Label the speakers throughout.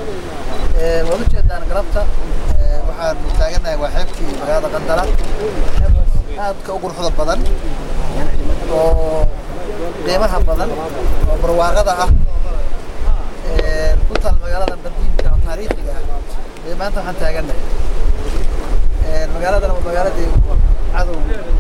Speaker 1: waad ujeedaan galabta waxaan taagannahay waa xeebtii magaalada qandala aadka u quruxda badan oo qiimaha badan oo barwaaqada ah ku taal magaalada qadiimka oo taariikhiga ah ee maanta waxaan taagannahay magaaladan waa magaaladii cadow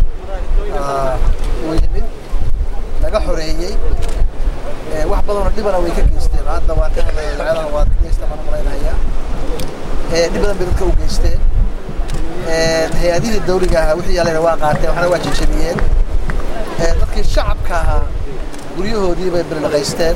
Speaker 1: uu yimid laga xoreeyey wax badanoo dhibana way ka geysteen hadda waan ka hadlaya magaalada waa ka geysta baan malaynayaa dhib badan bay dadka u geysteen hay-adihii dawliga ahaa wixii yaalayna waa qaateen waxna waa jejebiyeen dadkii shacabka ahaa guryahoodii bay bilnaqaysteen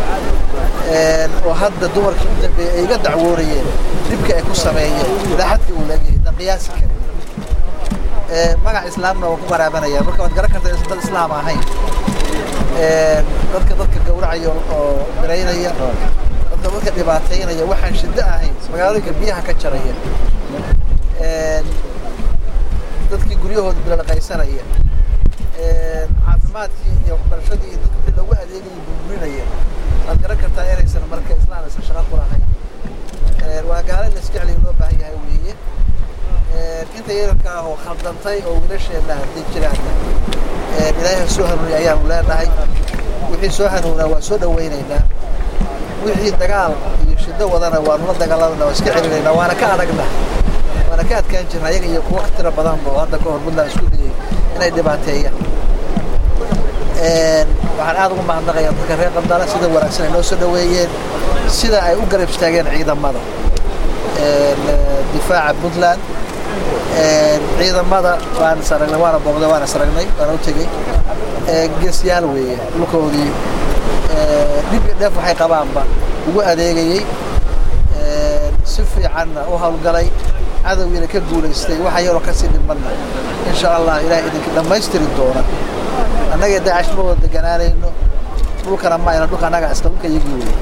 Speaker 1: oo hadda dumarkii u dambeeyey ay iga dacwoonayeen dhibka ay ku sameeyeen idaaxadkii uu leegyahay dan qiyaasi karin magac islaamna waa ku qaraabanaya marka waad garan kartaa dad islaam ahayn dadka dadka gawracaya oo miraynaya dadka dadka dhibaataynaya waxaan shiddo ahayn magaalooyinka biyaha ka jaraya dadkii guryahooda bilalaqaysanaya caafimaadkii iyo waxbarashadii iyo dadka wixii loogu adeegaya burburinaya waad garan kartaa inaysan marka islaam aysan shaqo ku lahayn waa gaalo la isjeclaya loo baahan yahay weeye inta yararka ah oo khaldantay oo wiilasheenna hadday jiraanna ilaahay soo hanuuniya ayaanu leenahay wixii soo hanuunaa waa soo dhawaynaynaa wixii dagaal iyo shiddo wadana waanu la dagaalamana waa iska celinaynaa waana ka adagna waana ka adkaan jirna ayaga iyo kuwa tira badanba oo hadda ka hor puntland isku dayay inay dhibaateeyaan waxaan aad ugu mahadnaqayaa dadka reer qandala sida wanaagsan ay noo soo dhaweeyeen sida ay u garab istaageen ciidamada difaaca puntland ciidamada waan saragnay waana booqday waana saragnay waana u tegey geesyaal weeye dhulkoodii dhib iyo dheef waxay qabaanba ugu adeegayey si fiicanna u hawlgalay cadowgiina ka guulaystay waxa yaroo kasii dhimanna insha allah ilahay idinka dhammaystiri doona annagee daacash ma wada deganaanayno dhulkana ma ayna dhulka annaga iska dhulka iyagii wey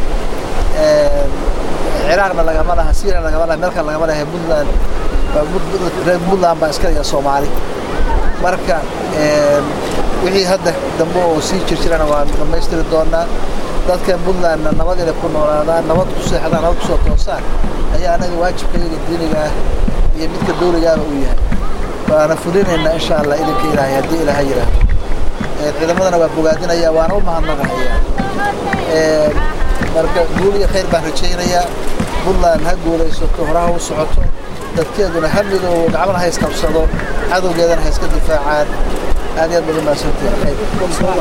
Speaker 1: ciraaqna lagama laha syriana lagama laha meelkan lagama laha puntland reer puntland baa iska dhiga soomaali marka wixii hadda dambe oo sii jirjirana waan dhammaystiri doonaa dadkan puntlandna nabad inay ku noolaadaan nabad ku seexdaan nabad kusoo toosaan ayaa anaga waajibka iyaga diiniga ah iyo midka dawligaaba uu yahay waana fulinaynaa insha allah idinka ilaahay haddii ilaahay yidhaahdo ciidamadana waa bogaadinaya waana u mahadnaqahayaa marka guul iyo khayr baan rajaynayaa puntland ha guulaysato horaha u socoto dadkeeduna ha midoobo gacmana ha isqabsado cadowgeedana ha iska difaacaan aad iyo aad badan maadsantahay khayr